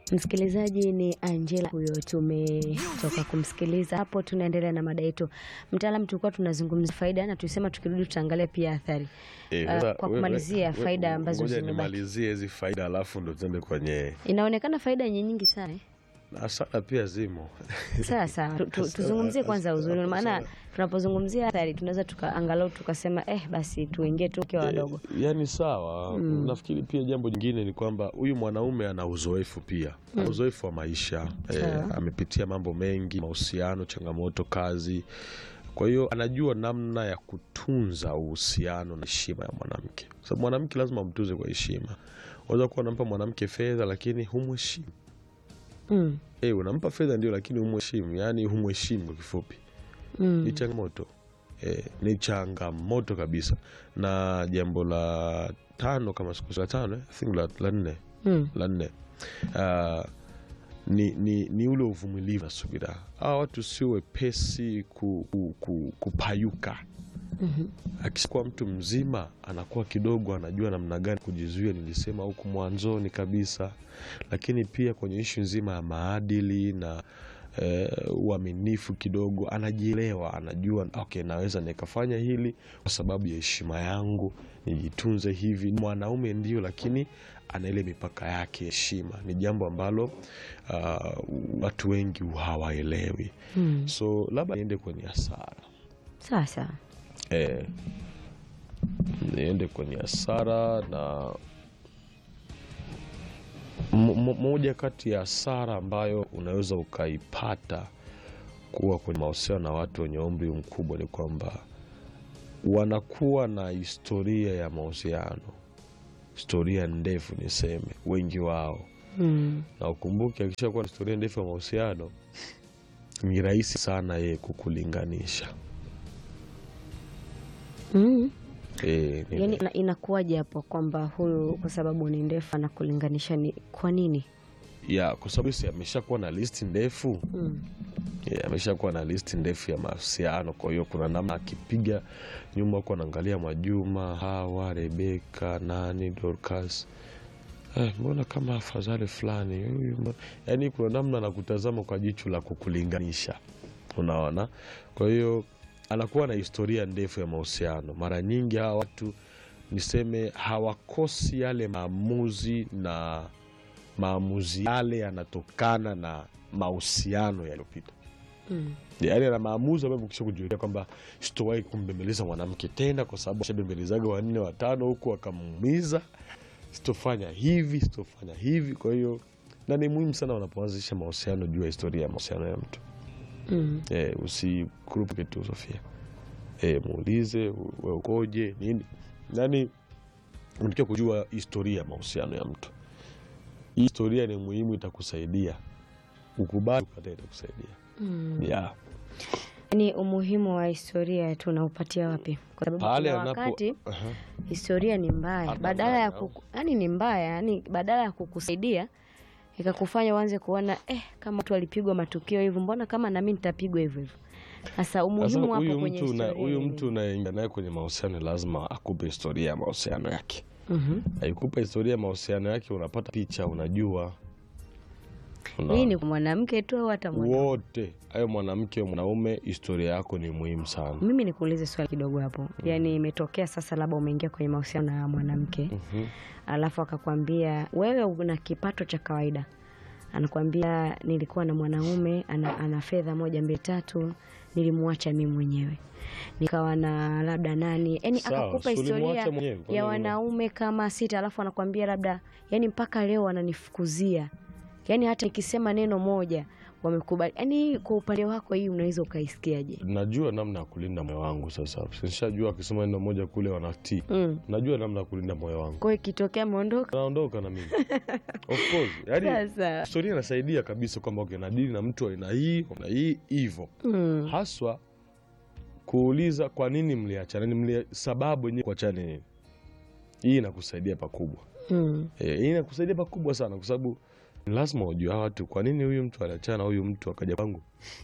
Msikilizaji ni Angela huyo, tumetoka kumsikiliza hapo. Tunaendelea na mada yetu. Mtaalam, tulikuwa tunazungumza faida na tulisema tukirudi tutaangalia pia athari. Eh, Uh, sasa kwa we- kumalizia we- faida we- ambazo ngoja zimebaki. nimalizie hizi faida alafu ndo tuende kwenye Inaonekana faida yenye nyingi sana eh? hasara pia zimo. Sawa sawa, Tu- tu- tuzungumzie kwanza uzuri, maana tunapozungumzia athari tunaweza tuka angalau tukasema eh, basi tuingie tu tukiwa wadogo. Yaani sawa. Nafikiri pia jambo jingine ni kwamba huyu mwanaume ana uzoefu pia, ana uzoefu wa maisha eh, Sawa. amepitia mambo mengi, mahusiano, changamoto, kazi. Kwa hiyo anajua namna ya kutunza uhusiano na heshima ya mwanamke, kwa sababu mwanamke lazima umtunze kwa heshima. Unaweza kuwa unampa mwanamke fedha lakini humheshimu. Mm. Eh, unampa fedha ndio, lakini humheshimu, yaani humheshimu kwa kifupi. ni Mm. changamoto eh, ni changamoto kabisa. Na jambo la tano kama siku la tano eh, I think la, la nne Mm. la nne Ah, ni, ni, ni ule uvumilivu na subira. Hawa watu sio wepesi ku, ku, ku, kupayuka. Mhm. Akishakuwa mtu mzima anakuwa kidogo anajua namna gani kujizuia, nilisema huku mwanzoni kabisa, lakini pia kwenye ishu nzima ya maadili na eh, uaminifu kidogo, anajielewa, anajua okay, naweza nikafanya hili kwa sababu ya heshima yangu, nijitunze hivi. Mwanaume ndio, lakini ana ile mipaka yake. Heshima ni jambo ambalo ah, watu wengi hawaelewi, Mm. so labda niende kwenye hasara Sawa sawa. eh, niende kwenye hasara na mo- mo- moja kati ya hasara ambayo unaweza ukaipata kuwa kwenye mahusiano na watu wenye umri mkubwa ni kwamba wanakuwa na historia ya mahusiano, historia ndefu niseme, wengi wao Mm. na ukumbuke, akishakuwa na historia ndefu ya mahusiano ni rahisi sana yeye kukulinganisha. Mm. Eh, ni- Yaani ina- inakuwaje hapo kwamba huyu kwa sababu ni ndefu anakulinganisha ni kwa nini? ya kwa sababu si ameshakuwa na listi ndefu Mm. yeah, ameshakuwa na listi ndefu ya mahusiano. Kwa hiyo kuna namna akipiga nyuma huko anaangalia Majuma, Hawa, Rebeka, nani, Dorcas, eh, mbona kama afadhali fulani huyu, mbona- yaani kuna namna anakutazama kwa jicho la kukulinganisha, unaona. Kwa hiyo anakuwa na historia ndefu ya mahusiano. Mara nyingi hawa watu niseme hawakosi yale maamuzi na maamuzi yale yanatokana na mahusiano yaliyopita Mm. yaani ana maamuzi ambayo kisha kujiwekea kwamba sitowahi kumbembeleza mwanamke tena kwa sababu ashabembelezaga wanne watano huku akamuumiza sitofanya hivi sitofanya hivi kwa hiyo na ni muhimu sana wanapoanzisha mahusiano juu ya historia ya mahusiano ya mtu Mm. e, usikurupuke tu Sofia e, muulize we ukoje nini yani unatakiwa kujua historia ya mahusiano ya mtu hii historia ni muhimu itakusaidia ukubali ukatae itakusaidia Mm. yeah. Yaani umuhimu wa historia tunaupatia wapi? Kwa sababu pale kuna anapo wakati Aha. historia ni mbaya, Hapa badala ya mbaya, kuku, yani ni mbaya, yani badala ya kukusaidia ikakufanya uanze kuona eh, kama watu walipigwa matukio hivyo, mbona kama nami nitapigwa hivyo hivyo. Sasa Sasa umuhimu hapo huyu kwenye mtu una- historia huyu ni mtu unaingia naye kwenye mahusiano lazima akupe historia ya mahusiano yake. Mhm. Aikupa historia ya mahusiano yake, unapata picha, unajua Una- Hii ni kwa mwanamke tu au hata mwanaume? wote ayo mwanamke mwanaume, historia yako ni muhimu sana. Mimi nikuulize swali kidogo hapo, yaani imetokea sasa, labda umeingia kwenye mahusiano na mwanamke Mhm. alafu akakwambia wewe una kipato cha kawaida, anakwambia nilikuwa na mwanaume ana, ana fedha moja mbili tatu, nilimwacha mimi mwenyewe nikawa na labda nani, yani Sawa, akakupa si ulimwacha historia mwenyewe, kwani ya una- wanaume kama sita, alafu anakwambia labda, yani mpaka leo wananifukuzia, yani hata nikisema neno moja wamekubali. Yani kwa upande wako hii unaweza ukaisikiaje? Najua namna ya kulinda moyo wangu sasa. Nishajua akisema neno moja kule wanatii. Mm. Najua namna ya kulinda moyo wangu. Kwa hiyo ikitokea ameondoka Naondoka na mimi. Of course. Yaani sasa, historia inasaidia kabisa kwamba okay, nadili na mtu wa aina hii na hii hivyo. mm. haswa kuuliza kwa nini mliachana, ni mlia, sababu yenyewe kuachana nini. Hii inakusaidia pakubwa Mm. e, hii inakusaidia pakubwa sana, kwa sababu ni lazima ujue hawa watu, kwa nini huyu mtu aliachana na huyu mtu akaja kwangu.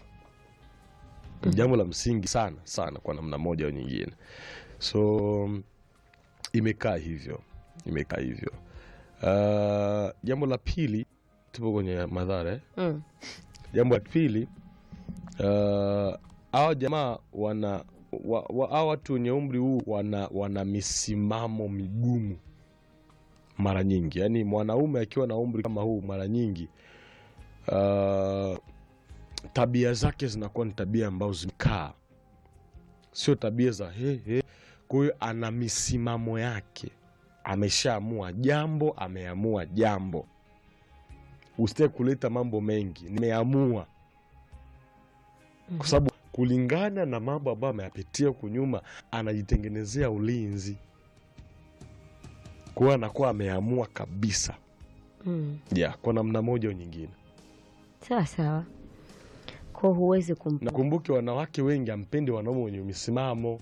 Ni jambo la msingi sana sana kwa namna moja au nyingine, so imekaa hivyo, imekaa hivyo. Uh, jambo la pili tupo kwenye madhara eh? Mm. Jambo la pili, uh, hawa jamaa wana wa, wa, hawa watu wenye umri huu wana, wana misimamo migumu mara nyingi. Yaani mwanaume akiwa na umri kama huu mara nyingi uh, tabia zake zinakuwa ni tabia ambazo zimekaa, sio tabia za he, he. Kwa hiyo ana misimamo yake, ameshaamua jambo, ameamua jambo usitaki kuleta mambo mengi, nimeamua kwa sababu kulingana na mambo ambayo ameyapitia huku nyuma, anajitengenezea ulinzi. Kwa hiyo anakuwa ameamua kabisa, Mm. yeah, kwa namna moja au nyingine. Sawa sawa, kwa huwezi kumpa Nakumbuke wanawake wengi ampendi wanaume wenye misimamo,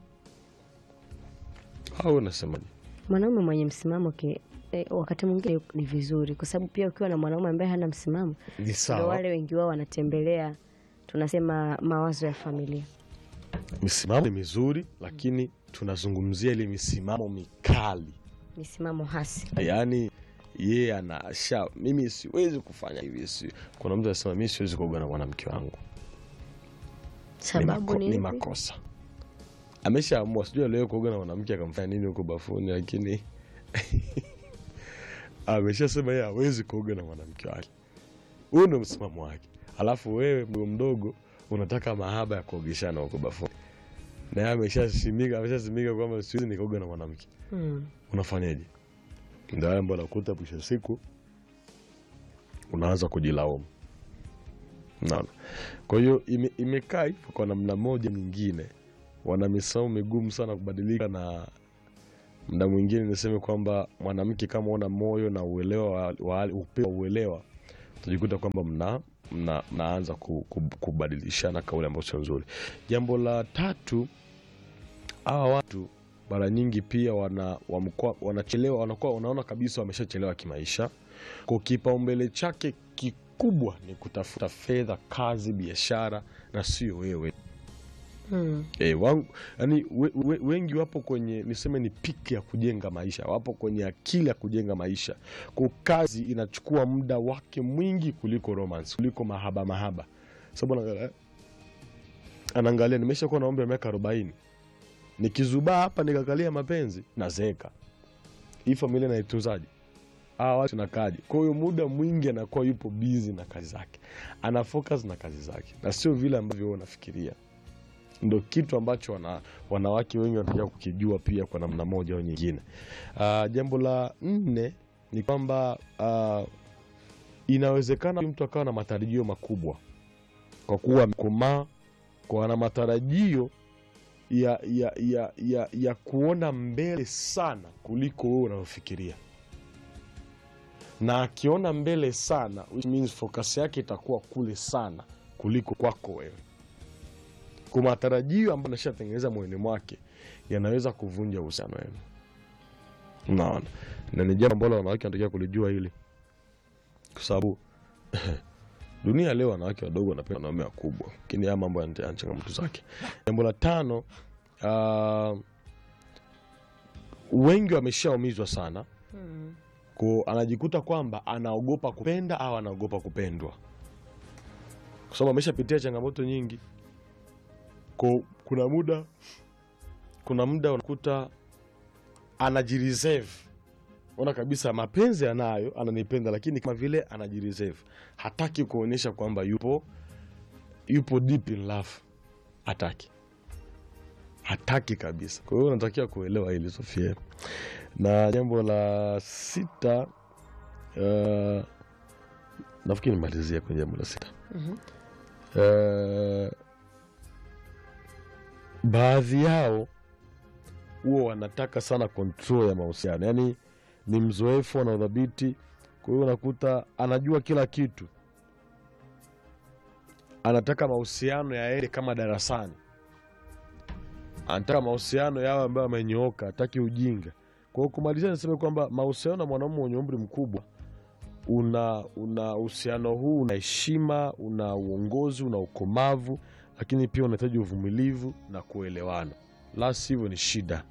au unasemaje? mwanaume mwenye msimamo ki, eh, wakati mwingine ni vizuri, kwa sababu pia ukiwa na mwanaume ambaye hana msimamo, Ni ndo sawa, wale wengi wao wanatembelea, tunasema mawazo ya familia. misimamo ni mizuri, lakini tunazungumzia ile misimamo mikali Misimamo hasi. yaani yeye anasha mimi siwezi kufanya hivi si. Kuna mtu anasema mi siwezi kuoga na mwanamke wangu, ni, Sababu mako, ni ni ipi? makosa. Ameshaamua, sijui aliwahi kuoga na mwanamke akamfanya nini huko bafuni, lakini ameshasema yeye hawezi kuoga na mwanamke wake. Huyu ndo msimamo wake, alafu wewe mdogo mdogo unataka mahaba ya kuogeshana huko bafuni, na yeye ameshasimika ameshasimika kwamba siwezi nikaoga na mwanamke Mm. unafanyaje? Ndio haya ambayo nakuta mwisho wa siku unaanza kujilaumu. Naona, kwa hiyo ime, imekaa hivyo kwa namna moja nyingine, wana misimamo migumu sana kubadilika, na mda mwingine niseme kwamba mwanamke kama una moyo na uelewa wa, wa, upeo wa uelewa, utajikuta kwamba mna, mna, mnaanza ku- ku- kubadilishana kauli ambayo sio nzuri. Jambo la tatu, hawa watu mara nyingi pia wana, wamkua, wanachelewa wanakuwa wanaona kabisa wameshachelewa kimaisha. Kwa kipaumbele chake kikubwa ni kutafuta fedha, kazi, biashara na sio wewe. Mm. E, wangu, yani, we, we, wengi wapo kwenye niseme ni piki ya kujenga maisha, wapo kwenye akili ya kujenga maisha. Kwa kazi inachukua muda wake mwingi kuliko romance, kuliko mahaba mahaba, sababu anaangalia anaangalia, nimesha kuwa na umri wa miaka arobaini nikizubaa hapa nikakalia mapenzi nazeeka, hii familia naitunzaje? Hawa watu nakaje? Kwa hiyo muda mwingi anakuwa yupo bizi na kazi zake, ana focus na kazi zake, na sio vile ambavyo wewe unafikiria ndo kitu ambacho wana, wanawake wengi wanatakiwa kukijua pia kwa namna moja au nyingine. Uh, jambo la nne ni kwamba uh, inawezekana mtu akawa na matarajio makubwa kwa kuwa amekomaa, kwa ana matarajio ya, ya, ya, ya, ya kuona mbele sana kuliko wewe unavyofikiria, na akiona mbele sana which means focus yake itakuwa kule sana kuliko kwako wewe kwa matarajio ambayo anashatengeneza moyoni mwake yanaweza kuvunja uhusiano wenu. Unaona, na ni jambo ambalo wanawake wanatakiwa kulijua hili, kwa sababu dunia leo wanawake wadogo wanapenda wanaume wakubwa, lakini haya mambo yana yana changamoto zake. Jambo la tano, uh, wengi wameshaumizwa sana Mm. ko anajikuta kwamba anaogopa kupenda au anaogopa kupendwa, kwa sababu ameshapitia changamoto nyingi. Ko kuna muda kuna muda unakuta anajireserve, ona kabisa mapenzi anayo, ananipenda, lakini kama vile anajireserve, hataki kuonyesha kwamba yupo yupo deep in love, hataki hataki kabisa. Kwa hiyo unatakiwa kuelewa hili Sofia. Na jambo la sita, uh, nafikiri nimalizia kwenye jambo la sita. Mhm. Eh, baadhi yao huwa wanataka sana control ya mahusiano, yaani ni mzoefu, ana udhabiti. Kwa hiyo unakuta anajua kila kitu, anataka mahusiano yaende kama darasani, anataka mahusiano yawe ambayo amenyooka, hataki ujinga. Kwa hiyo kumalizia, niseme kwamba mahusiano na mwanaume mwenye umri mkubwa una una uhusiano huu una heshima, una uongozi, una ukomavu, lakini pia unahitaji uvumilivu na kuelewana, la sivyo ni shida.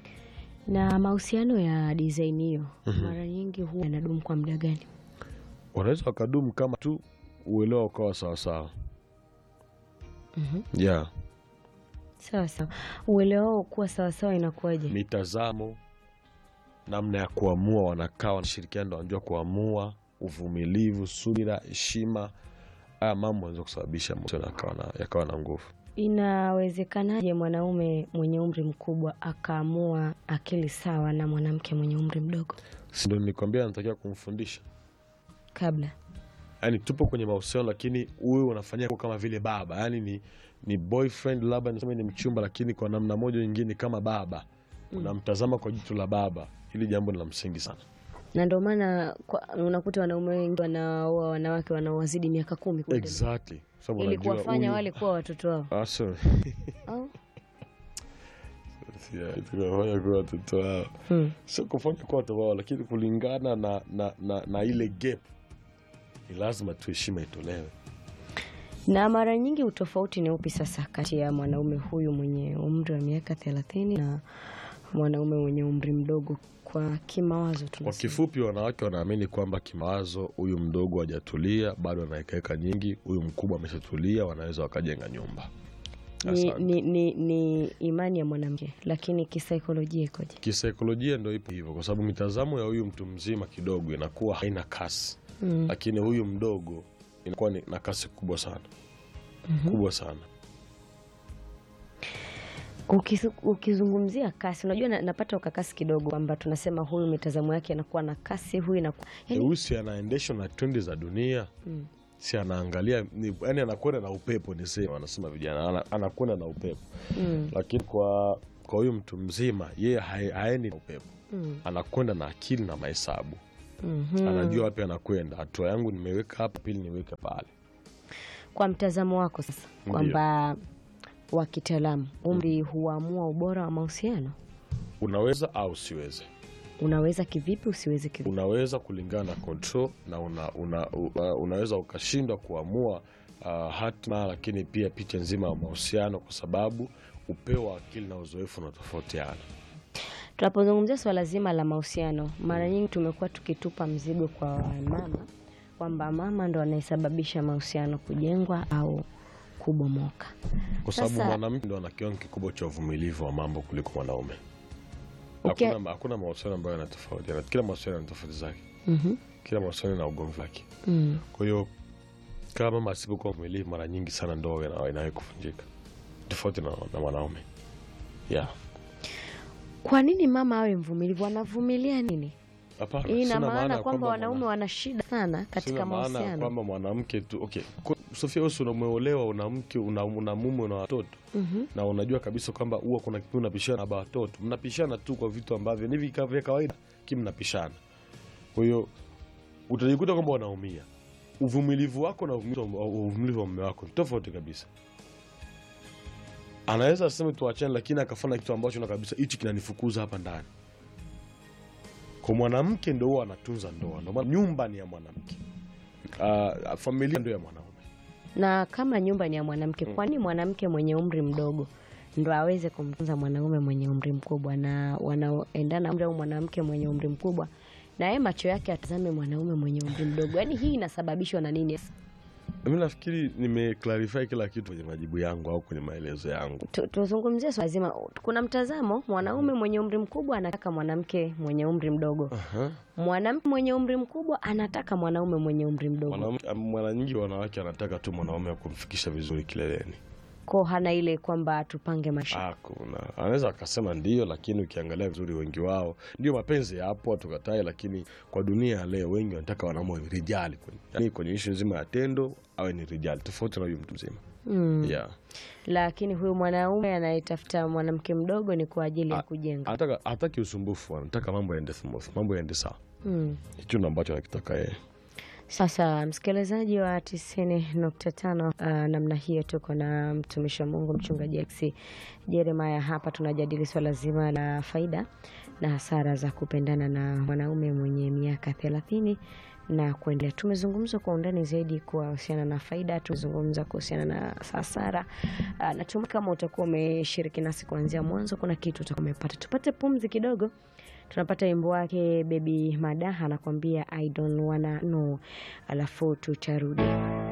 Na mahusiano ya design hiyo Mhm. mara nyingi huwa yanadumu kwa muda gani? wanaweza wakadumu kama tu uelewa ukawa sawasawa Mhm. yeah. Sawa sawa. Uelewa wao kuwa sawasawa inakuwaje? mitazamo namna ya kuamua wanakaa wanashirikiana ndo wanajua kuamua uvumilivu subira heshima haya mambo yanaweza kusababisha mahusiano yakawa na, yakawa na nguvu Inawezekanaje mwanaume mwenye umri mkubwa akaamua akili sawa na mwanamke mwenye umri mdogo si ndo nilikwambia anatakiwa kumfundisha kabla? yaani tupo kwenye mahusiano lakini huwe unafanyia kama vile baba yaani ni, ni boyfriend labda niseme ni mchumba lakini kwa namna moja nyingine kama baba unamtazama kwa jicho la baba hili jambo ni la msingi sana Na ndio maana kwa- unakuta wanaume wengi wanaoa wanawake wanaowazidi miaka kumi kuendelea. exactly sababu ili unajua kuwafanya huyu- wale kuwa watoto wao Ah, sorry. au? Yeah, tunafanya kuwa watoto wao Hmm. sio kufanya kuwa watoto wao lakini kulingana na, na, na, na ile gap ni lazima tu heshima itolewe Na mara nyingi utofauti ni upi sasa kati ya mwanaume huyu mwenye umri wa miaka thelathini na mwanaume mwenye umri mdogo kwa kimawazo kwa tunasema? kifupi wanawake wanaamini kwamba kimawazo huyu mdogo hajatulia bado anaekaeka nyingi huyu mkubwa ameshatulia wanaweza wakajenga nyumba Ni, Asante. ni, ni, ni imani ya mwanamke, lakini kisaikolojia ikoje? kisaikolojia ndo ipo hivyo kwa sababu mitazamo ya huyu mtu mzima kidogo inakuwa haina kasi Mm. lakini huyu mdogo inakuwa ni- na kasi kubwa sana kubwa sana Ukizu- Ukizungumzia kasi, unajua na, napata ukakasi kidogo kwamba tunasema huyu mitazamo yake anakuwa na kasi, huyu inakuwa yani, Eusi anaendeshwa na trendi za dunia mm. si anaangalia ni, yani anakwenda na upepo nisema wanasema vijana ana- anakwenda na upepo Mm. lakini kwa kwa huyu mtu mzima yeye hae- haendi na upepo Mm. anakwenda na akili na mahesabu Mhm. anajua wapi anakwenda hatua yangu nimeweka hapa pili niweke pale Kwa mtazamo wako sasa, Ndiyo. kwamba wa kitaalamu umri huamua ubora wa mahusiano, unaweza au usiweze unaweza kivipi, usiweze kivipi? unaweza kulingana na control na una, una, una, unaweza ukashindwa kuamua uh, hatima lakini pia picha nzima ya mahusiano kwa sababu upeo wa akili na uzoefu unatofautiana Tunapozungumzia swala zima la mahusiano, mara nyingi tumekuwa tukitupa mzigo kwa mama kwamba mama ndo anayesababisha mahusiano kujengwa au kubomoka. kwa sababu Sasa- mwanamke ndo ana kiwango kikubwa cha uvumilivu wa mambo kuliko mwanaume Ukia- hakuna, hakuna mahusiano ambayo yanatofautiana kila mahusiano yana tofauti zake Mhm. kila mahusiano na ugomvi wake Mm. kwa hiyo kama mama asipokuwa mvumilivu mara nyingi sana ndoa ina- inawahi kuvunjika tofauti na, na mwanaume yeah. Kwa nini mama awe mvumilivu? Anavumilia nini? Hapana, Hii ina sina maana ya kwamba wanaume mwana- wana shida sana sina katika maana ya mahusiano. kwamba mwanamke tu okay. Kwa- Sofia, wewe si umeolewa, una mke, una, una mume, una watoto Mhm. na unajua kabisa kwamba huwa kuna kipindi unapishana na baba watoto, mnapishana tu kwa vitu ambavyo ni vika- vya kawaida, lakini mnapishana. Kwa hiyo utajikuta kwamba unaumia. Uvumilivu wako na uvumilivu wa- uvumilivu wa mume wako ni tofauti kabisa. Anaweza aseme tuachane, lakini akafanya kitu ambacho na kabisa hichi kinanifukuza hapa ndani. Kwa mwanamke ndo huwa anatunza ndoa, ndio maana nyumba ni ya mwanamke, uh, familia ndio ya mwanaume. Na kama nyumba ni ya mwanamke, kwa nini mwanamke mwenye umri mdogo ndo aweze kumtunza mwanaume mwenye umri mkubwa, na wanaoendana umri au mwanamke mwenye umri mkubwa na yeye macho yake atazame mwanaume mwenye umri mdogo? Yaani hii inasababishwa na nini? Mi nafikiri nimeclarify kila kitu kwenye majibu yangu au kwenye maelezo yangu. Tu- Tuzungumzie swala zima. Kuna mtazamo, mwanaume mwenye umri mkubwa anataka mwanamke mwenye umri mdogo, Aha. mwanamke mwenye umri mkubwa anataka mwanaume mwenye umri mdogo, Mwanamke- Mara nyingi wanawake wanataka tu mwanaume wa kumfikisha vizuri kileleni. ko hana ile kwamba tupange maisha. Hakuna, anaweza akasema ndio, lakini ukiangalia vizuri, wengi wao ndio mapenzi yapo, tukatae, lakini kwa dunia ya leo wengi wanataka wanaume wawe rijali kwenye, yani kwenye ishu nzima ya tendo awe ni rijali, tofauti na huyu mtu mzima Mm. yeah. Lakini huyu mwanaume anayetafuta mwanamke mdogo ni kwa ajili ya A- kujenga. Anataka hataki usumbufu, anataka mambo yaende smooth, mambo yaende sawa. Mm. Hicho ndo ambacho anakitaka yeye. Sasa msikilizaji wa tisini nukta tano uh, namna hiyo tuko na mtumishi wa Mungu mchungaji X Jeremiah hapa, tunajadili swala zima la faida na hasara za kupendana na mwanaume mwenye miaka thelathini na kuendelea. Tumezungumza kwa undani zaidi kuhusiana na faida, tumezungumza kuhusiana na hasara. Uh, natumai kama utakuwa umeshiriki nasi kuanzia mwanzo, kuna kitu utakuwa umepata. Tupate pumzi kidogo, tunapata wimbo wake Baby Madaha anakuambia I don't wanna know, alafu tutarudi.